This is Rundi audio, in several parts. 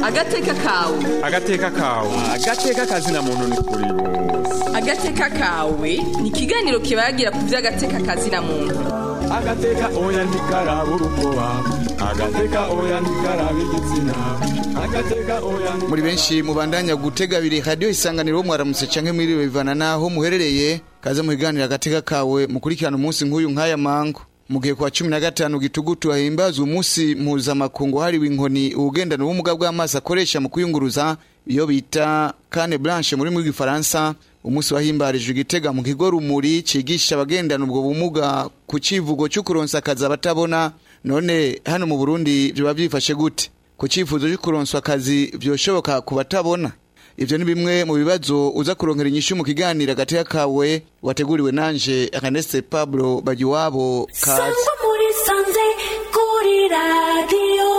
agateka kawe agateka kawe agateka kazina muntu ni kuri bose agateka kawe ni ikiganiro kibagira ku by'agateka kazina muntu agateka oya ntikaraba urukoba agateka oya ntikaraba igitsina agateka oya nti- muri benshi mubandanya gutega abiri radiyo isanganiro mwaramutse canke mwiriwe bivana naho muherereye kaze muhiganira agateka kawe mukurikirana umunsi nk'uyu nk'aya mango mu gihe kwa cumi na gatanu gitugutu hahimbazwa umunsi mpuzamakungu hariwe inkoni uwugendana ubumuga bw'amaso akoresha mu kwiyunguruza iyo bita kane blanche muri rurimi rw'igifaransa umunsi wahimbarijwe igitega mu kigo rumuri cigisha abagendana ubwo bumuga ku civugo cyo kuronsa akazi abatabona none hano mu burundi vyoba vyifashe gute ku cyifuzo cyo kuronswa akazi byoshoboka ku batabona ibyo ni bimwe mu bibazo uza kurongera inyishu mu kiganiro agateka kawe wateguriwe nanje Ernest Pablo Bagiwabo kazi sangwa muri sanze kuri radiyo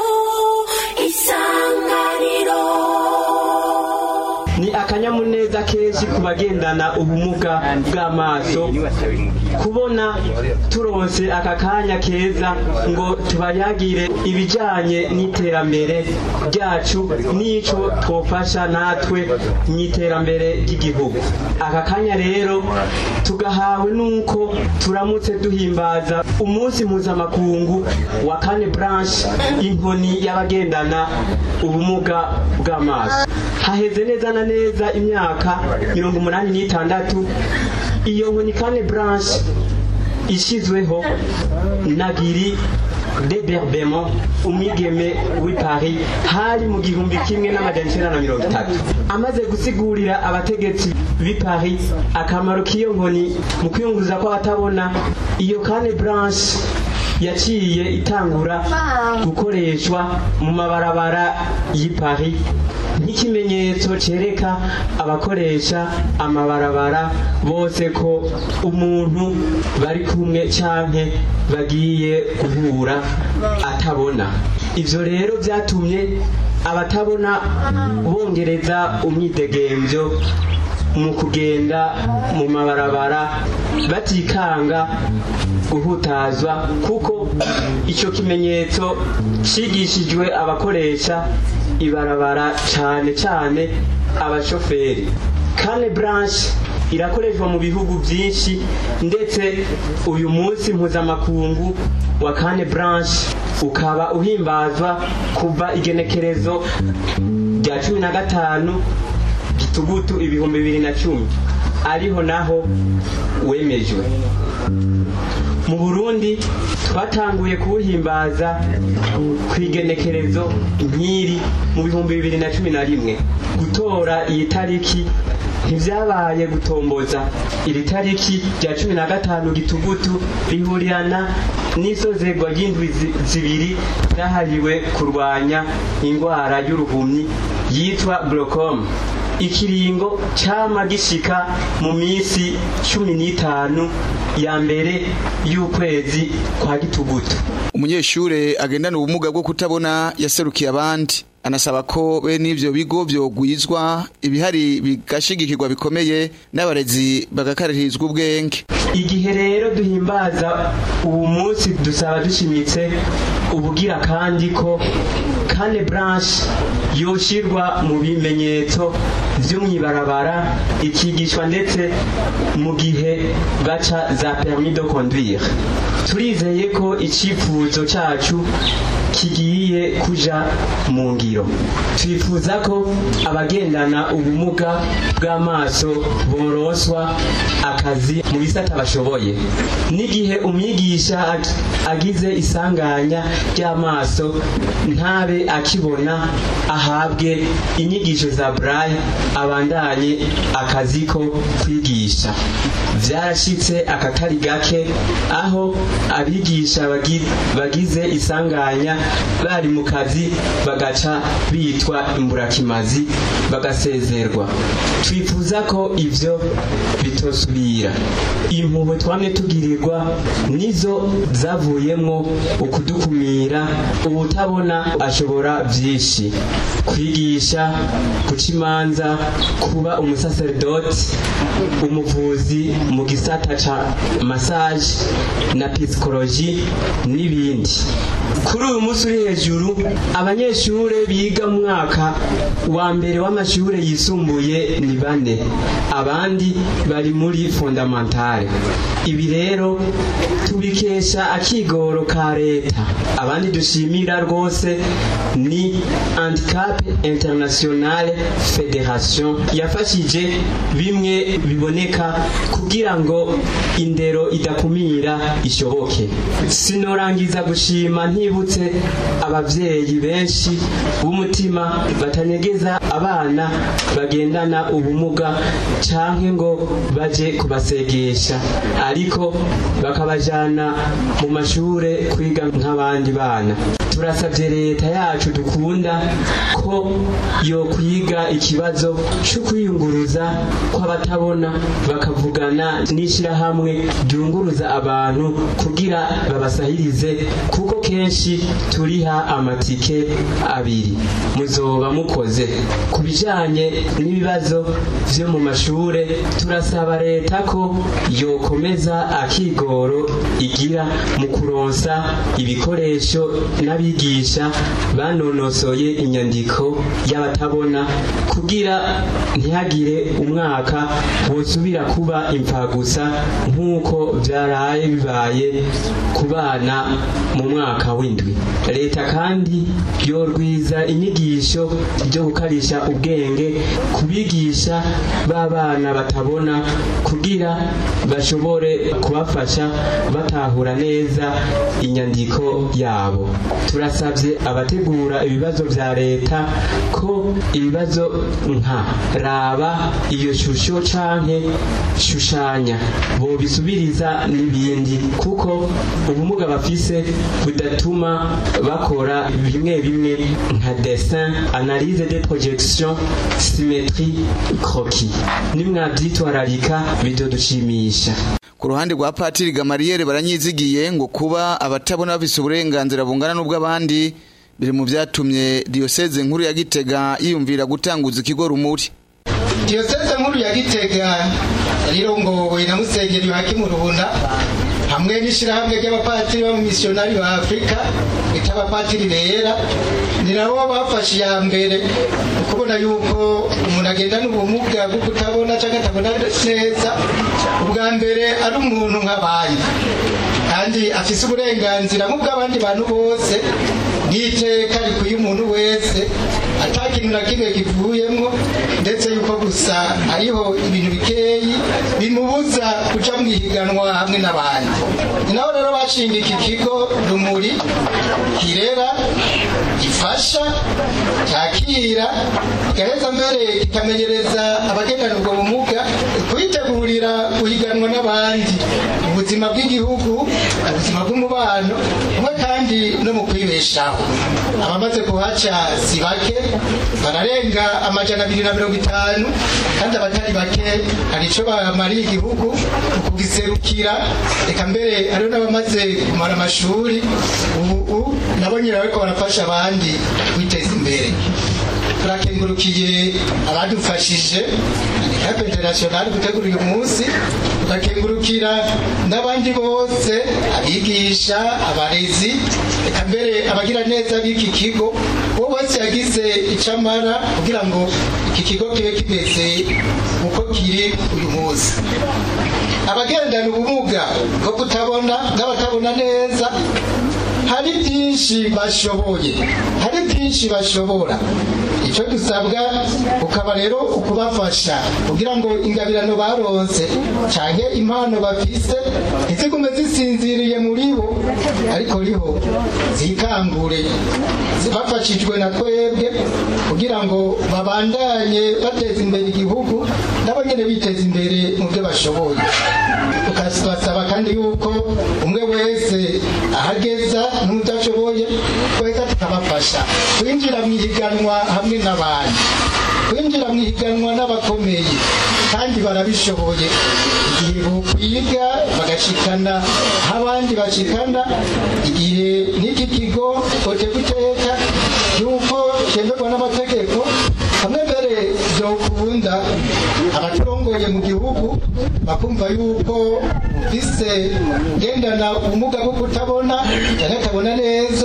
isanganiro ni akanyamuneza kenshi ku bagendana ubumuga bw'amaso kubona turonse aka kanya keza ngo tubayagire ibijyanye n'iterambere ryacu n'ico twofasha natwe mu iterambere ry'igihugu aka kanya rero tugahawe n'uko turamutse duhimbaza umunsi mpuzamakungu wa kane branche inkoni y'abagendana ubumuga bw'amaso haheze neza na neza imyaka mirongo umunani n'itandatu iyo nkoni kane branche ishyizweho na giri de berbement umwigeme w'i paris hari mu gihumbi kimwe n'amajana icyenda na mirongo itatu amaze gusigurira abategetsi b'i paris akamaro k'iyo nkoni mu kwiyunguruza kw'abatabona iyo kane branche yaciye itangura gukoreshwa mu mabarabara y'i paris nk'ikimenyetso cereka abakoresha amabarabara bose ko umuntu bari kumwe canke bagiye guhura atabona ivyo rero vyatumye abatabona bongereza umwidegemvyo mu kugenda mu mabarabara batikanga guhutazwa kuko icyo kimenyetso cigishijwe abakoresha ibarabara cyane cyane abashoferi kane branche irakoreshwa mu bihugu byinshi ndetse uyu munsi mpuzamakungu wa kane branche ukaba uhimbazwa kuva igenekerezo rya cumi na gatanu gitugutu ibihumbi bibiri na cumi ariho naho wemejwe mu burundi twatanguye kuwuhimbaza ku igenekerezo nk'iri mu bihumbi bibiri na cumi na rimwe gutora iyi tariki ntibyabaye gutomboza iri tariki rya cumi na gatanu gitugutu rihurirana n'isozerwa ry'indwi zi- zibiri zahariwe kurwanya indwara y'uruhumyi yitwa glaucome ikiringo cyama gishika mu minsi cumi n'itanu ya mbere y'ukwezi kwa gitugutu umunyeshure agendana ubumuga bwo kutabona yaserukiye abandi anasaba ko bene ivyo bigo vyogwizwa ibihari bigashigikirwa bikomeye n'abarezi bagakaririzwa ubwenge igihe rero duhimbaza ubu munsi dusaba dushimitse ubugira kandi ko kane branche yoshirwa mu bimenyetso vyo mw'ibarabara ikigishwa ndetse mu gihe baca za permis de conduire turizeye ko icyifuzo cyacu kigiye kuja mu ngiro twifuza ko abagendana ubumuga bw'amaso boroswa akazi mu bisata bashoboye n'igihe umwigisha ag- agize isanganya ry'amaso ntabe akibona ahabwe inyigisho za braille abandanye akazi ko kwigisha byarashitse akatari gake aho abigisha bagi- bagize isanganya bari mu kazi bagaca bitwa imburakimazi bagasezerwa twifuza ko ivyo bitosubira impuhwe twamye tugirirwa nizo zavuyemwo ukudukumira ubutabona ashobora byinshi kwigisha guca imanza kuba umusaseredoti umuvuzi mu gisata ca massage na psychologie n'ibindi kuri uyu munsi uri hejuru abanyeshuri biga mu mwaka wa mbere w'amashuri yisumbuye ni bane abandi bari muri fondamentale ibi rero tubikesha akigoro ka leta abandi dushimira rwose ni handicap internationale federation yafashije bimwe biboneka kugira ngo indero idakumira ishoboke sinorangiza gushima ntibutse abavyeyi benshi b'umutima batanyegeza abana bagendana ubumuga canke ngo baje kubasegesha ariko bakabajana mu mashure kwiga nk'abandi bana turasabye leta yacu dukunda ko yo kwiga ikibazo cyo kwiyunguruza kw'abatabona bakavugana n'ishyirahamwe ryunguruza abantu kugira babasahirize kuko kenshi turiha amatike abiri muzoba mukoze ku bijyanye n'ibibazo byo mu mashure turasaba leta ko yokomeza akigoro igira mu kuronsa ibikoresho n'abigisha banonosoye inyandiko y'abatabona kugira ntihagire umwaka wosubira kuba imfagusa nk'uko byaraye bibaye ku bana mu mwaka w'indwi leta kandi yorwiza inyigisho byo gukarisha ubwenge kubigisha b'abana batabona kugira bashobore kubafasha batahura neza inyandiko yabo turasabye abategura ibibazo bya leta ko ibibazo nka raba iyo shusho canke shushanya bobisubiriza n'ibindi kuko ubumuga bafise budatuma bakora bimwe bimwe nka dessin analyse de projection symétrie croquis nimwavyitwararika bizodushimisha ku ruhande rwa patiri gamariyeri baranyizigiye ngo kuba abatabona bafise uburenganzira bungana n'ubw'abandi biri mu byatumye diyoseze nkuru ya gitega yiyumvira gutanguza ikigo rumuri diyoseze nkuru ya gitega rirongowe na musenyeri yohakimu rubuna hamwe n'ishyirahamwe ry'abapatiri b'abamisiyonari ba afurika bita abapatiri bera ni nabo bafashe iya mbere kubona yuko umuntu agendana ubumuga bwo kutabona cyangwa atabona neza ubwa mbere ari umuntu nk'abandi kandi afise uburenganzira nk'ubw'abandi bantu bose n'iteka rikwiye umuntu wese ata kintu na kimwe kivuyemo ndetse yuko gusa hariho ibintu bikeyi bimubuza kuja mu ihiganwa hamwe n'abandi ni naho rero bashinga iki kigo rumuri kirera gifasha cyakira gaheza mbere kikamenyereza abagendana ubwo bumuga kwitegurira guhiganwa n'abandi ubuzima bw'igihugu ubuzima bw'umubano hamwe kandi no mu kwibeshaho abamaze kuhaca si bake bararenga amajana abiri na mirongo itanu kandi abatari bake hari icyo bamariye igihugu mu kugiserukira reka mbere hariho n'abamaze kumara amashuri ubu nabo nyine bariko barafasha abandi kwiteza imbere turakengurukiye abadufashije handicap international gutegura uyu munsi tugakengurukira n'abandi bose abigisha abarezi reka mbere abagira neza b'iki kigo uwo wese yagize icyo amara kugira ngo iki kigo kibe kimeze uko kiri uyu munsi abagendana ubumuga bwo kutabona n'abatabona neza hari byinshi bashoboye hari byinshi bashobora icyo dusabwa ukaba rero ukubafasha kugira ngo ingabirano baronse cyane impano bafise ntizigume zisinziriye muri bo ariko riho zikangure bafashijwe na twebwe kugira ngo babandanye bateza imbere igihugu nabo nyine biteza imbere mu byo bashoboye tukabasaba kandi yuko umwe wese ahageza n'udashoboye tweza tukabafasha kwinjira mu ihiganwa hamwe n'abandi kwinjira mu ihiganwa n'abakomeye kandi barabishoboye igihe bukwiga bagashikana aho abandi bashikana igihe n'iki kigo kote guteka yuko cyemerwa n'amategeko hamwe mbere byokunda abaturongoye abarongoye mu gihugu bakumva yuko ufise ugendana ubumuga bwo kutabona cyangwa atabona neza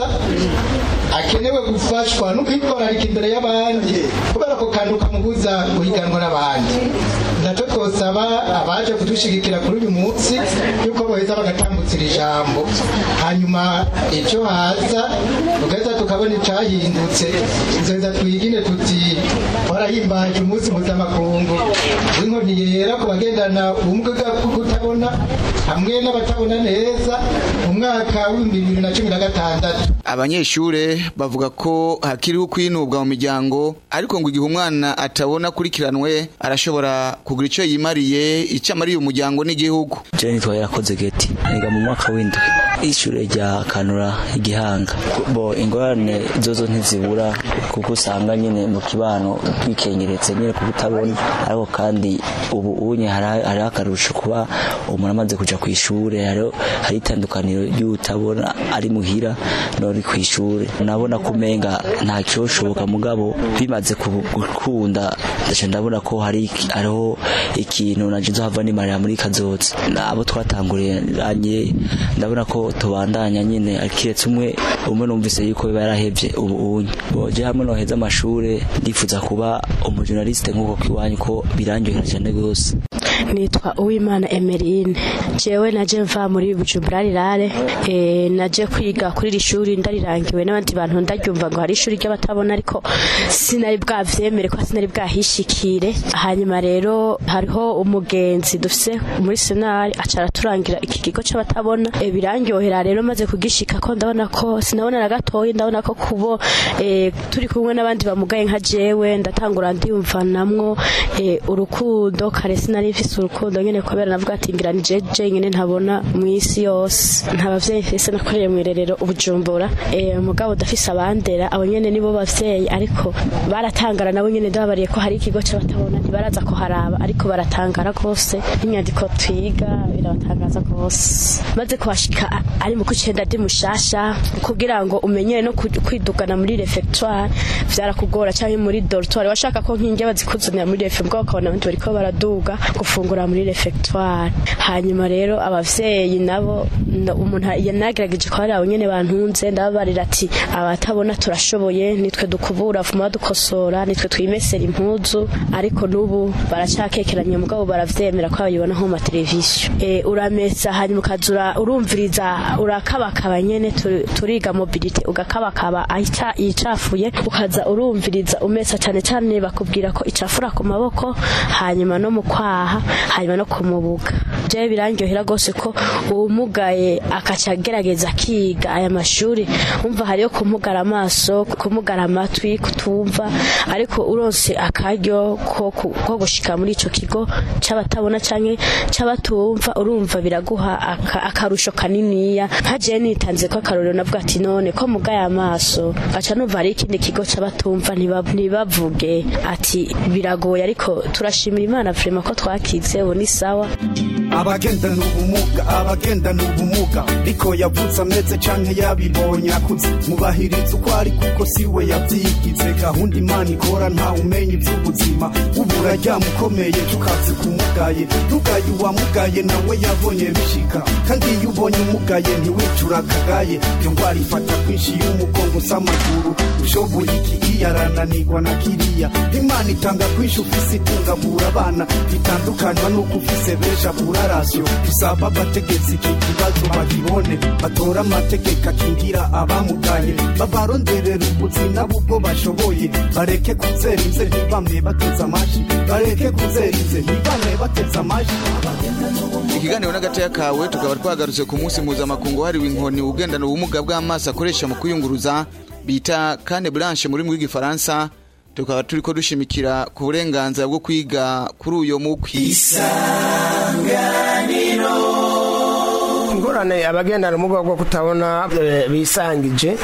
akenewe gufashwa no kwitwararika imbere y'abandi kubera ko kantu kamubuza guhiganwa n'abandi nacyo twosaba abaje kudushigikira kuri uyu munsi yuko boheza bagatambutsira ijambo hanyuma icyo haza tugahita tukabona icyahindutse nzoza twigine tuti warahimbaje umunsi mpuzamakungu w'inkoni yera ku bagendana ubumuga bwo kutabona hamwe n'abatabona neza mu mwaka w'ibihumbi bibiri na cumi na gatandatu abanyeshure bavuga ko hakiriho kwinubwa mu miryango ariko ngo igihe umwana atabona akurikiranwe arashobora kugira icyo yimariye icyo amariye umuryango n'igihugu je nitwa yarakoze geti niga mu mwaka w'indwi ishure rya kanura igihanga bo ingorane zozo ntizibura kuko usanga nyine mu kibano twikengeretse nyine kuko utabona ariko kandi ubu unye hari akarusho kuba umuntu amaze kuja ku ishure hariho hari itandukaniro ry'utabona ari muhira nori ku ishure nabona kumenga nta cyoshoboka mugabo bimaze gukunda ndaca ndabona ko hari hariho ikintu naje nzohava nimarira muri kazoza abo twatanguranye ndabona ko tubandanya nyine akiretse umwe umwe numvise yuko biba yarahevye ubu unye boje hamwe noheza amashure ndifuza kuba umujournaliste nk'uko kiwanyu ko birangyohera cyane gose nitwa uwimana emerine jewe naje mva muri bujumbura rirare e, naje kwiga kuri iri shuri ndarirangiwe n'abandi bantu ndaryumva ngo hari ishuri ry'abatabona ariko sinari bwavyemere ko sinari bwahishikire hanyuma rero hariho umugenzi dufise muri senari aca araturangira iki kigo c'abatabona e, birangyohera rero maze kugishika ko ndabona ko sinabona na gatoyi ndabona ko kubo e, turi kumwe n'abandi bamugaye nka jewe ndatangura ndiyumvanamwo e, urukundo kare sinari mfise urukundo nyene kubera navuga ati ngira ni jeje nyene ntabona mu isi yose nta bavyeyi mfise nakoreye mu irerero ubujumbura eh mugabo dafise abandera abo nyene nibo bavyeyi ariko baratangara nabo nyene ndababariye ko hari ikigo c'abatabona ntibaraza ko haraba ariko baratangara rwose n'inyandiko twiga birabatangaza rwose maze kuhashika ari mu kucenda ndi mushasha kugira ngo umenyere no kwidugana muri refectoire vyarakugora cyangwa muri dortoir washaka ko nkinge bazikuzanira muri refe bwo ukabona abandi bariko baraduga gufungura muri refectoire hanyuma rero abavyeyi nabo umuntu yanagerageje ko hari abo nyene bantunze ndababarira ati abatabona turashoboye nitwe dukubura vuma dukosora nitwe twimesera impuzu ariko n'ubu baracakekeranya mugabo baravyemera ko babibona nko mu mateleviziyo e, uramesa hanyuma ukazura urumviriza urakabakaba nyene turiga mobilite ugakabakaba icafuye ukaza urumviriza umesa cane cane bakubwira ko icafura ku maboko hanyuma no mu kwaha hanyuma no kumubuga je birangyohera gose ko uwumugaye akaca agerageza akiga aya mashuri umva hariyo kumugara amaso kumugara amatwi kutumva ariko uronse akaryo ko ko gushika muri ico kigo c'abatabona canke c'abatumva urumva biraguha akarusho kaniniya nkaje nitanze ko akarorero navuga ati none ko mugaye amaso aca numva hari ikindi kigo c'abatumva ntibavuge ati biragoye ariko turashimira imana vrema ko twakize ubu ni sawa abagendana ubumuga abagendana ubumuga riko yavutse ameze canke yabibonye akuze mubahiriza uko ari kuko siwe yavyigize gahunda imana ikora nta umenya ivy'ubuzima ubura ryamukomeye tukazi kumugaye tugaye uwamugaye nawe yabonye bishika kandi iyo ubonye umugaye ntiwicura akagaye iyo ngwara ifata kwinshi y'umugongo s'amaguru ushoboye iki iyarananirwa na kiriya imana itanga kwinshi ufise itungabura abana bitandukanywa n'uko ufise benshi abura rasiyo dusaba abategetsi iki kibazo bakibone batora amategeko akingira abamugaye babaronderera ubuzima bubwo bashoboye bareke kuzera inze ntibamwe bateze amashi bareke kuzera inze ntibamwe bateze amashi ikiganiro n'agateka kawe tukaba twagarutse ku munsi mpuzamakungu wahariwe inkoni ugendana ubumuga bw'amaso akoresha mu kuyunguruza bita kane blanche muri rw'igifaransa tukaba turi ko dushimikira ku burenganzira bwo kwiga kuri uyo mukwi ingorane abagendana ubumuga bwo kutabona bisangije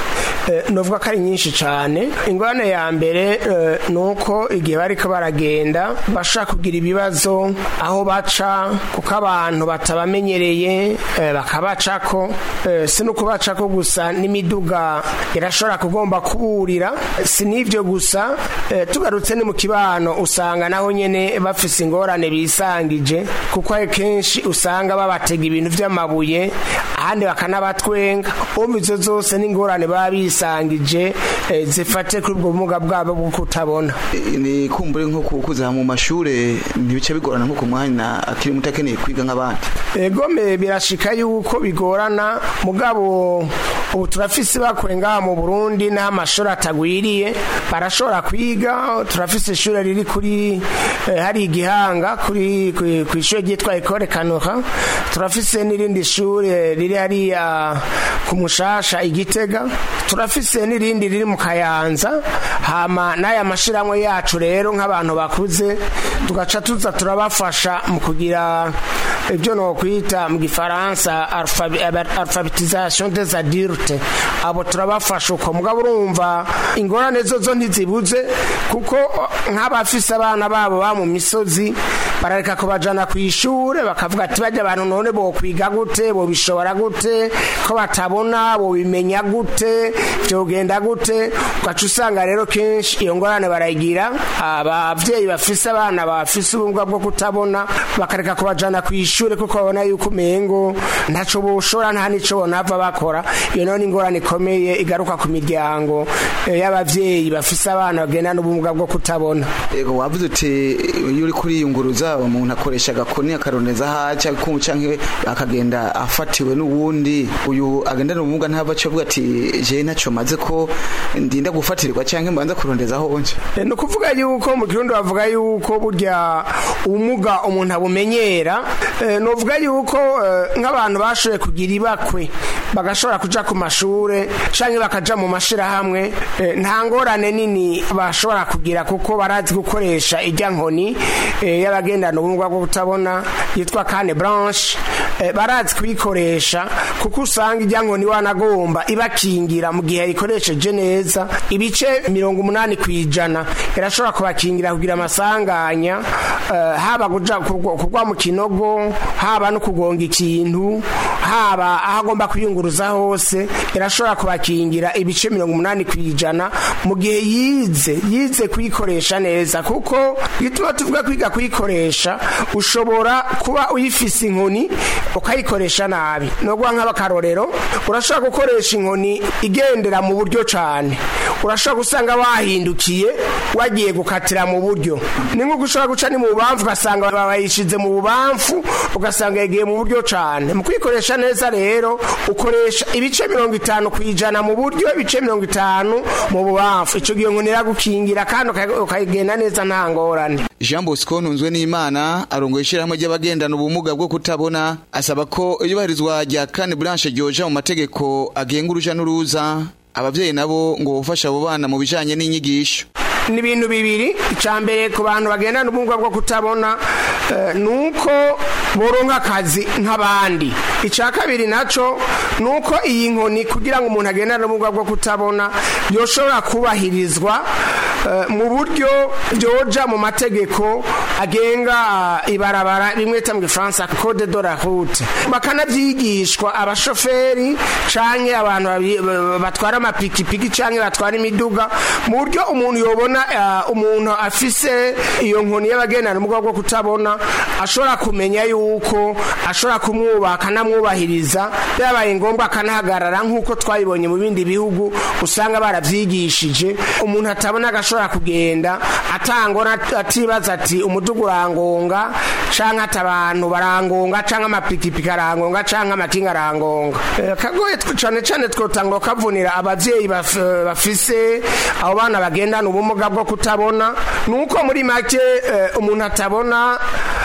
eh, novuga ko ari nyinshi cyane ingorane ya mbere eh, ni uko igihe bariko baragenda bashaka kugira ibibazo aho baca kuko abantu batabamenyereye eh, bakabacako eh, si no kubacako gusa n'imiduga irashobora kugomba kuburira si n'ivyo gusa eh, tugarutse ni mu kibano usanga naho nyene bafise ingorane bisangije kuko ari kenshi usanga babatega ibintu vy'amabuye ahandi bakanabatwenga umva izo zose n'ingorane baba bisangije eh, zifate kuri ubwo bumuga bwabo bwo kutabona ni kumbure nko kukuza mu mashure ntibice bigorana nko ku mwanya akiri muto akeneye kwiga nk'abandi egome birashika yuko bigorana mugabo ubu turafise bakure ngaha mu Burundi n'aho amashuri atagwiriye barashobora kwiga turafise ishure riri kuri eh, hari igihanga kuri kuri- kw'ishure ryitwa Ecole Kanoha turafise n'irindi shure riri hariya ku Mushasha igitega turafise n'irindi riri mu Kayanza hama n'aya mashiramwe yacu rero nk'abantu bakuze tugaca tuza turabafasha mu kugira ibyo no kwita mu gifaransa alphabe- aba- alphabetisation des adultes abo turabafasha uko mugabo urumva ingorane zo zo ntizibuze kuko nk'abafise abana babo ba mu misozi barareka kubajana ku ishure bakavuga ati bajya abantu none bokwiga gute bobishobora gute ko batabona bobimenya gute byogenda gute ugaca usanga rero kenshi iyo ngorane barayigira abavyeyi bafise abana bafise ubumuga bwo kutabona bakareka kubajana ku ishure kuko babona yuko umengo ntaco boshora nta nico bonava bakora iyo nayo ni ingorane ikomeye igaruka ku miryango eh, y'abavyeyi bafise abana bagendana ubumuga bwo kutabona Ego wavuze uti iyo uri kuriyunguruza umuntu akoresha agakoni akaroneza haca ku canke akagenda afatiwe n'uwundi uyu agendana ubumuga ntava cyo avuga ati je ntaco maze ko ndinda gufatirirwa canke mbanza kurondeza aho nje Eh, ni ukuvuga yuko mu kirundi bavuga yuko burya ubumuga umuntu abumenyera Eh, novuga yuko eh, nk'abantu bashoboye kugira ibakwe bagashobora kuja ku mashure canke bakaja mu mashirahamwe eh, nta ngorane nini bashobora kugira kuko barazi gukoresha ijya nkoni eh, y'abagendana ubumuga bwo kutabona yitwa kane blanche eh, barazi kuyikoresha kuko usanga ijya nkoni wanagomba ibakingira mu gihe yayikoresheje neza ibice mirongo umunani ku ijana irashobora kubakingira kugira amasanganya eh, haba kuja kugwa kugwa mu kinogo haba no kugonga ikintu haba aho agomba kwiyunguruza hose irashobora kubakingira ibice mirongo umunani ku ijana mu gihe yize yize kuyikoresha neza kuko gituma tuvuga kwiga kuyikoresha ushobora kuba uyifise inkoni ukayikoresha nabi nubwo nk'abakarorero urashobora gukoresha inkoni igendera mu buryo cane urashobora gusanga wahindukiye wagiye gukatira mu buryo ni nk'uko ushobora guca ni mu bubamfu ugasanga bayishize mu bubamfu ugasanga yegeye mu buryo cane mu kwikoresha neza rero ukoresha ibice mirongo itanu ku ijana mu buryo ibice mirongo itanu mu bubamfu ico gihe nkoni iragukingira kandi uka- ukayigenda neza nta ngorane Jean Bosco ntunzwe n'Imana arongoye ishyirahamwe ry'abagendana ubumuga bwo kutabona asaba ko iyubahirizwa rya kane Blanche ryoja mu mategeko agenga uruja n'uruza abavyeyi nabo ngo bufasha abo bana mu bijanye n'inyigisho ni ibintu bibiri icya mbere ku bantu bagendana ubumuga bwo kutabona eh, ni uko boronka akazi nk'abandi icya kabiri nacyo ni uko iyi nkoni kugira ngo umuntu agendane ubumuga bwo kutabona yoshobora kubahirizwa eh, mu buryo byoja mu mategeko agenga ah, ibarabara rimwe bita mu gifaransa code de la route bakanabyigishwa abashoferi canke abantu babi- ba- batwara amapikipiki canke batwara imiduga mu buryo umuntu yobona ah, umuntu afise iyo nkoni y'abagendana ubumuga bwo kutabona ashobora kumenya yuko ashobora kumwubaha akanamwubahiriza byabaye ngombwa akanahagarara nk'uko twabibonye mu bindi bihugu usanga baravyigishije umuntu atabona agashobora kugenda atangora atibaza ati umudugu urangonga canke ati abantu barangonga canke amapikipiki arangonga canke amakinga arangonga Eh, kagoye tw- cane cane twotangwa kavunira abavyeyi baf- bafise abo bana bagendana ubumuga bwo kutabona nuko muri make eh, umuntu atabona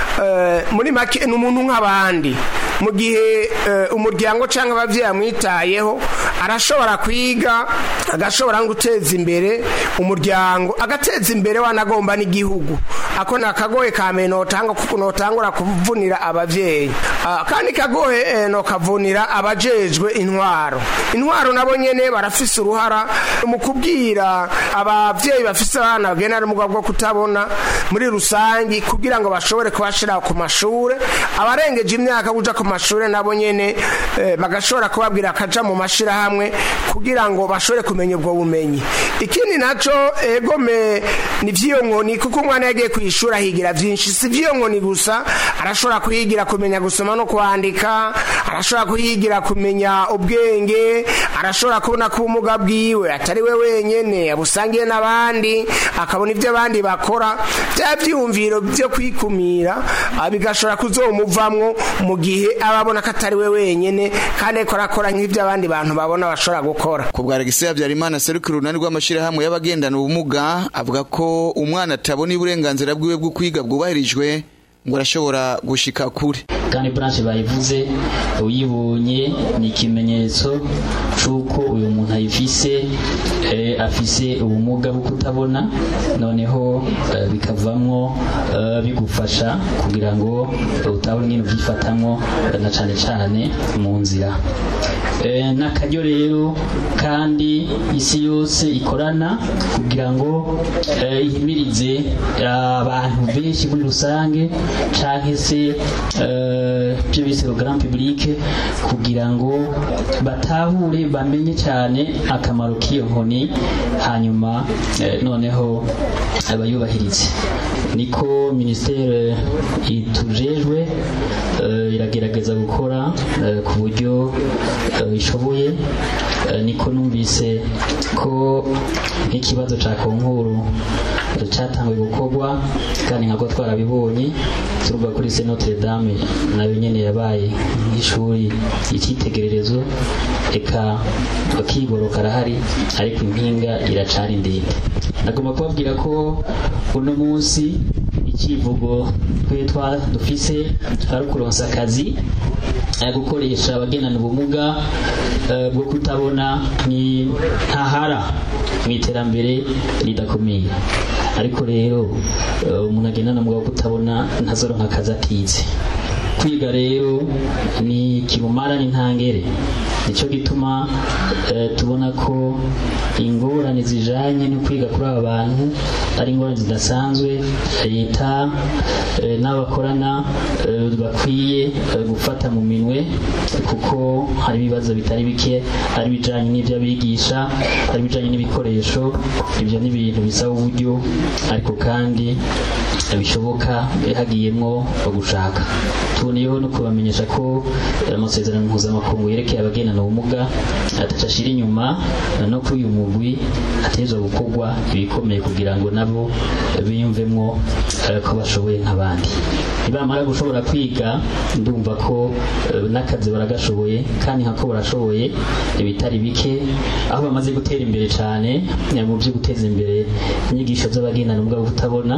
eh, muri make ni umuntu nk'abandi mu gihe eh, umuryango cyangwa abavyeyi amwitayeho arashobora kwiga agashobora no guteza imbere umuryango agateza imbere wanagomba n'igihugu ako ni akagohe ka mbere notanga notangura kuvunira abavyeyi Ah, kandi kagohe eh, nokavunira abajejwe intwaro intwaro nabo nyene barafise uruhara mu kubwira abavyeyi bafise abana bagenda n'umugabo bwo kutabona muri rusangi kugira ngo bashobore kubashira ku mashure abarengeje imyaka kuja ku mashure nabo nyene eh, bagashobora kubabwira akaja mu mashirahamwe kugira ngo bashobore kumenya ubwo bumenyi ikindi naco egome ni vy'iyo nkoni kuko umwana yagiye kwishura ahigira vyinshi si vy'iyo nkoni gusa arashobora kuhigira kumenya gusoma no kwandika arashobora kuhigira kumenya ubwenge arashobora kubona ko ubumuga bwiwe atari we wenyene abusangiye n'abandi akabona ibyo abandi bakora bya byiyumviro byo kwikumira ah, bigashobora kuzomuvamwo mu gihe aba abona ko atari we wenyene kandi ariko arakora nk'ibyo abandi bantu babona bashobora gukora ku bwa Alexis Habyarimana serukira urunani rw'amashirahamwe y'abagendana ubumuga avuga ko umwana atabona uburenganzira bwiwe bwo kwiga bwubahirijwe ngo arashobora gushika kure kandi branche bayivuze uyibonye ni ikimenyetso c'uko uyu muntu ayifise eh, afise ubumuga bwo kutabona noneho eh, bikavamwo eh, bigufasha kugira ngo utabona ingene uvyifatamwo eh, na cane cane mu nzira Eh, n'akaryo rero kandi isi yose ikorana kugira ngo eh, ihimirize abantu benshi muri rusange canke se eh, byo bise le grand public kugira ngo batahure bamenye cyane akamaro k'iyo nkoni hanyuma eh, noneho abayubahirize niko ministere itujejwe eh, iragerageza gukora eh, ku buryo eh, ishoboye Eh, niko numvise ko nk'ikibazo ca konkuru eh, catanguye gukorwa kandi nkako twarabibonye turuva kuri se Notre Dame nayo nyene yabaye nk'ishuri icyitegererezo eka akigoro karahari ariko impinga iracari ndende nagomba kubabwira ko uno munsi ikivugo twe twa dufise ari ukuronsa akazi eh, gukoresha abagendana ubumuga eh, bwo kutabona ni ntahara mu iterambere ridakomeye ariko rero eh, umuntu agendana ubumuga bwo kutabona ntazoronka akazi atize kwiga rero ni kirumara n'intangere nicyo gituma eh, tubona ko ingorane zijanye no kwiga kuri aba bantu ari ingorane zidasanzwe leta eh, n'abakorana eh, bakwiye eh, gufata mu minwe kuko hari ibibazo bitari bike ari bijanye n'ivyo abigisha ari bijanye n'ibikoresho ibyo ni ibintu bisaba uburyo ariko kandi eh, bishoboka eh, hagiyemwo gushaka tuboneyeho no kubamenyesha ko eh, amasezerano mpuzamakungu yerekeye abagendana ubumuga ataca ashira inyuma eh, no kuri uyu mugwi hategerezwa gukorwa ibikomeye kugira ngo nabo eh, biyumvemwo eh, ko bashoboye nk'abandi nibamara gushobora kwiga ndumva ko eh, n'akazi baragashoboye kandi nkako barashoboye ibitari bike aho bamaze gutera imbere cyane eh, mu byo guteza imbere inyigisho z'abagendana ubumuga bwo kutabona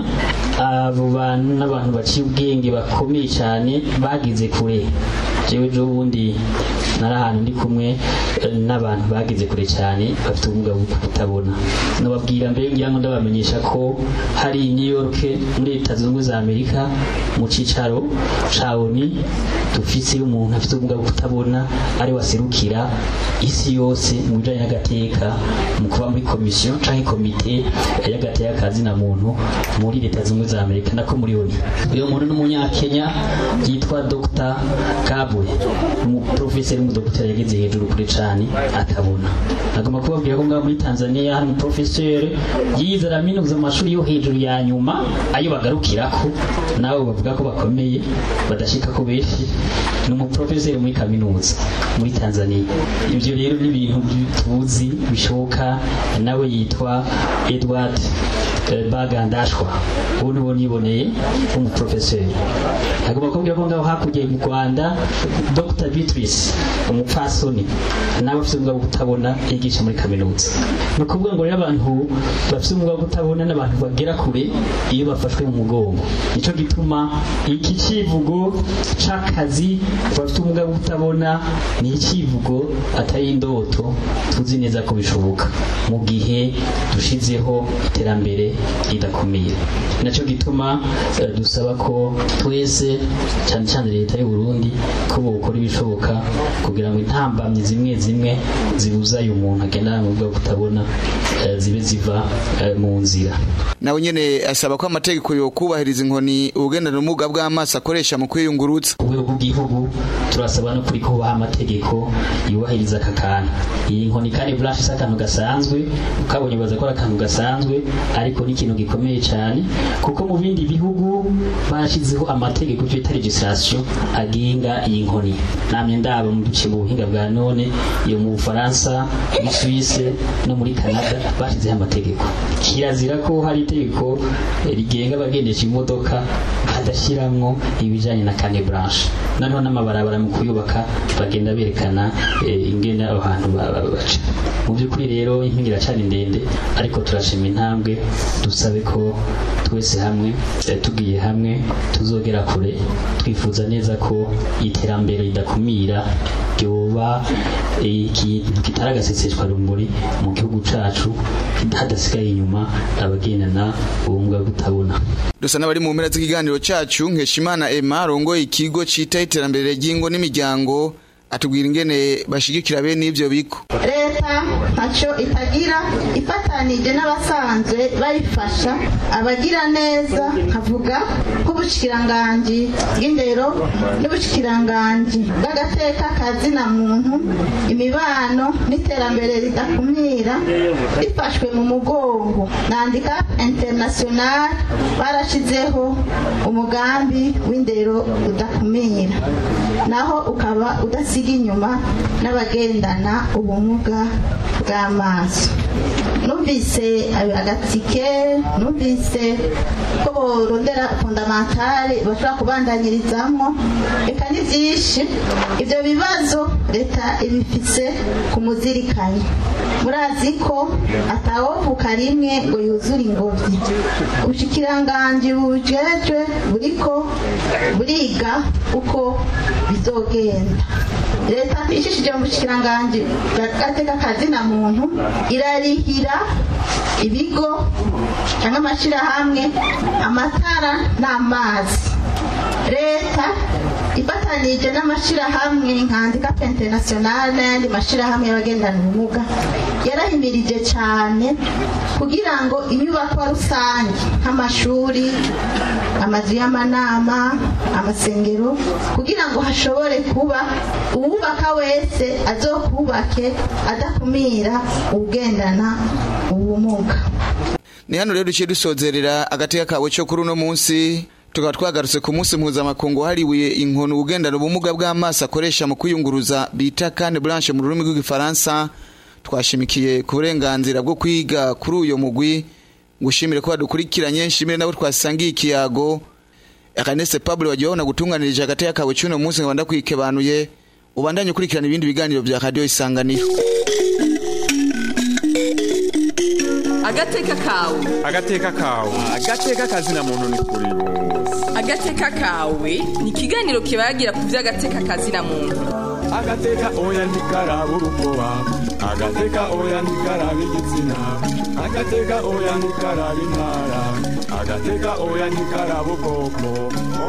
abo bantu n'abantu baciye ubwenge bakomeye cyane bagize kure jewe ejo bundi nari ahantu ndi kumwe eh, n'abantu bagize kure cyane bafite ubumuga bwo kutabona nababwira mbere ngira ngo ndabamenyesha ko hari i New York muri leta zunze ubumwe za Amerika mu cicaro ca ONU dufise umuntu afite ubumuga bwo kutabona ari waserukira isi yose mu bijanye n'agateka mu kuba muri komisiyo canke komite y'agateka kazina muntu muri leta zunze ubumwe za Amerika nako muri ONU uyo muntu n'umunyakenya yitwa Dr. Kabwe umuprofeseri w'umudokiteri yageze hejuru kure cane atabona agomba kubabwira ko ngaho muri Tanzania hari umuprofeseri yize araminuza mu mashuri yo hejuru ya nyuma ayo bagarukirako nabo bavuga ko bakomeye badashika ko benshi ni umuprofeseri muri kaminuza muri Tanzania ibyo rero ni ibintu tuzi bishoboka nawe yitwa Edward eh, bagandashwa ubu nibo niboneye umuprofeseri agomba kubwira ko ngaho hakurya mu Rwanda Dr Beatrice umupfasoni nawe afite ubumuga bwo kutabona yigisha muri kaminuza ni ukuvuga ngo rero abantu bafite ubumuga bwo kutabona n'abantu bagera kure iyo bafashwe mu mugongo nicyo gituma iki kivugo c'akazi ku bafite ubumuga bwo kutabona ni ikivugo atari indoto tuzi neza ko bishoboka mu gihe dushizeho iterambere idakumira nacyo gituma eh, dusaba ko twese cyane cyane leta y'u Burundi ko bokora ibishoboka kugira ngo intambamyi zimwe zimwe zibuza uyu muntu agendana mu bwo kutabona eh, zibe ziva eh, mu nzira nawe nyene asaba ko amategeko yo kubahiriza inkoni ubugendana ubumuga bw'amaso akoresha mu kwiyungurutsa urwego rw'igihugu turasaba no kuri kubaha amategeko yubahiriza aka kantu iyi nkoni kandi blanche si akantu gasanzwe ukabonye baza ko ari akantu gasanzwe ariko ni ikintu gikomeye cyane kuko mu bindi bihugu bashyizeho amategeko icyo bita legislation agenga iyi nkoni namwe ndaba mu duce mu buhinga bwa none iyo mu bufaransa muri suisse no muri canada bashyizeho amategeko kirazira ko hari itegeko eh, rigenga abagendesha imodoka hadashyiramwo ibijyanye na kane blanche noneho n'amabarabara mu kuyubaka bagenda berekana eh, ingene aho hantu ba- ba- baca mu by'ukuri rero impinga iracyari ndende ariko turashima intambwe dusabe ko twese hamwe eh, tugiye hamwe tuzogera kure twifuza neza ko iterambere ridakumira ryoba eh, ikintu kitari agaseseshwa rumuri mu gihugu cacu hadasigaye inyuma abagendana ubumuga bwo kutabona dusa n'abari mu mpera z'ikiganiro cacu nkeshimana emma arongoye ikigo cita iterambere ry'ingo n'imiryango atubwira ingene bashigikira bene ivyo bigo leta ntacyo itagira ifatanije n'abasanzwe bayifasha abagira neza nkavuga nk'ubushyikiranganji bw'indero n'ubushyikiranganji bw'agateka kazina muntu imibano n'iterambere ridakumira rifashwe mu mugongo nandika international barashizeho umugambi w'indero udakumira naho ukaba udasiga inyuma n'abagendana ubumuga bw'amaso numvise agatike numvise ko borondera fondamentale bashobora kubandanyirizamo reka ni byinshi ibyo bibazo leta ibifise ku muzirikanyi murazi ko atawovuka rimwe ngo yuzure ingobyi ubushikiranganji bujejwe buriko buriga uko bizogenda leta ishishije mu bushikiranganji bw'agateka kazina muntu irarihira ibigo cyangwa amashyirahamwe amatara n'amazi leta ifatanije n'amashyirahamwe nka handicap international n'ayandi mashyirahamwe y'abagendana ubumuga yarahimirije cyane kugira ngo inyubako rusange nk'amashuri amazu y'amanama amasengero kugira ngo hashobore kuba uwubaka wese azokubake adakumira ugendana ubumuga ni hano rero duciye dusozerera agateka kawe cyo kuri uno munsi tukaba twagarutse ku munsi mpuzamakungu wahariwe inkono ugendana ubumuga bw'amaso akoresha mu kwiyunguruza bita kane blanche mu rurimi rw'igifaransa twashimikiye ku burenganzira bwo kwiga kuri uyo mugwi ngushimire ko badukurikiranye nshimire nabo twasangiye ikiyago Ernest Pablo wagiye wabona gutunganirije agateka kawe cy'uno munsi nkaba ndakwikebanuye ubandanye ukurikirana ibindi biganiro bya radio isanganiro agateka kawe agateka kawe agateka kazina muntu ni kuri agateka kawe ni ikiganiro kibagira ku by'agateka kazina muntu agateka oya ntikaraba urukoba agateka oya ntikaraba igitsina agateka oya ntikaraba intara agateka oya ntikaraba ubwoko